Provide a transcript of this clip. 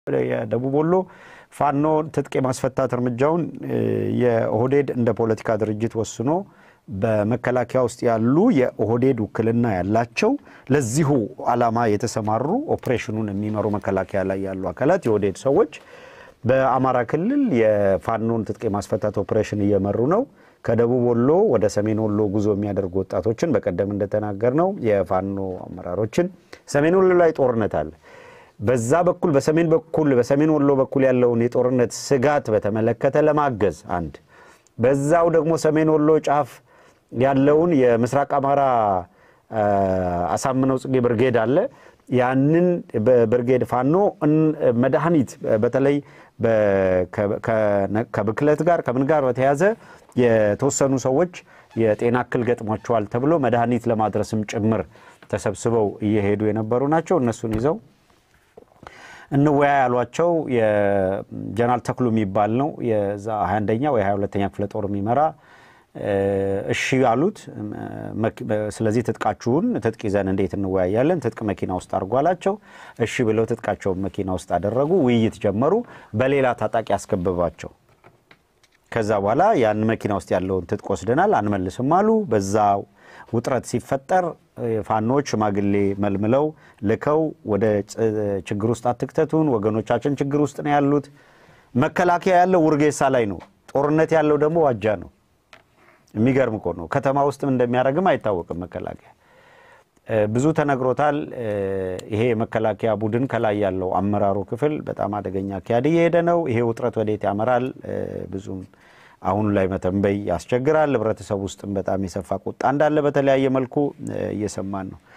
የደቡብ ወሎ ፋኖ ትጥቅ የማስፈታት እርምጃውን የኦህዴድ እንደ ፖለቲካ ድርጅት ወስኖ በመከላከያ ውስጥ ያሉ የኦህዴድ ውክልና ያላቸው ለዚሁ ዓላማ የተሰማሩ ኦፕሬሽኑን የሚመሩ መከላከያ ላይ ያሉ አካላት የኦህዴድ ሰዎች በአማራ ክልል የፋኖን ትጥቅ የማስፈታት ኦፕሬሽን እየመሩ ነው። ከደቡብ ወሎ ወደ ሰሜን ወሎ ጉዞ የሚያደርጉ ወጣቶችን በቀደም እንደተናገር ነው የፋኖ አመራሮችን ሰሜን ወሎ ላይ ጦርነት አለ። በዛ በኩል በሰሜን በኩል በሰሜን ወሎ በኩል ያለውን የጦርነት ስጋት በተመለከተ ለማገዝ አንድ፣ በዛው ደግሞ ሰሜን ወሎ ጫፍ ያለውን የምስራቅ አማራ አሳምነው ጽጌ ብርጌድ አለ። ያንን በብርጌድ ፋኖ መድኃኒት በተለይ ከብክለት ጋር ከምን ጋር በተያዘ የተወሰኑ ሰዎች የጤና እክል ገጥሟቸዋል ተብሎ መድኃኒት ለማድረስም ጭምር ተሰብስበው እየሄዱ የነበሩ ናቸው። እነሱን ይዘው እንወያ ያሏቸው የጀነራል ተክሉ የሚባል ነው የዛ 21ኛ ወይ 22ኛ ክፍለ ጦር የሚመራ እሺ አሉት። ስለዚህ ትጥቃችሁን ትጥቅ ይዘን እንዴት እንወያያለን? ትጥቅ መኪና ውስጥ አድርጎ አላቸው። እሺ ብለው ትጥቃቸውን መኪና ውስጥ አደረጉ። ውይይት ጀመሩ። በሌላ ታጣቂ አስከበባቸው። ከዛ በኋላ ያን መኪና ውስጥ ያለውን ትጥቅ ወስደናል አንመልስም አሉ። በዛ ውጥረት ሲፈጠር ፋኖች ሽማግሌ መልምለው ልከው ወደ ችግር ውስጥ አትክተቱን፣ ወገኖቻችን ችግር ውስጥ ነው ያሉት። መከላከያ ያለው ውርጌሳ ላይ ነው። ጦርነት ያለው ደግሞ ዋጃ ነው። የሚገርም እኮ ነው። ከተማ ውስጥም እንደሚያደርግም አይታወቅም። መከላከያ ብዙ ተነግሮታል። ይሄ የመከላከያ ቡድን ከላይ ያለው አመራሩ ክፍል በጣም አደገኛ አካሄድ እየሄደ ነው። ይሄ ውጥረት ወዴት ያመራል? ብዙም አሁን ላይ መተንበይ ያስቸግራል። ህብረተሰብ ውስጥም በጣም የሰፋ ቁጣ እንዳለ በተለያየ መልኩ እየሰማን ነው።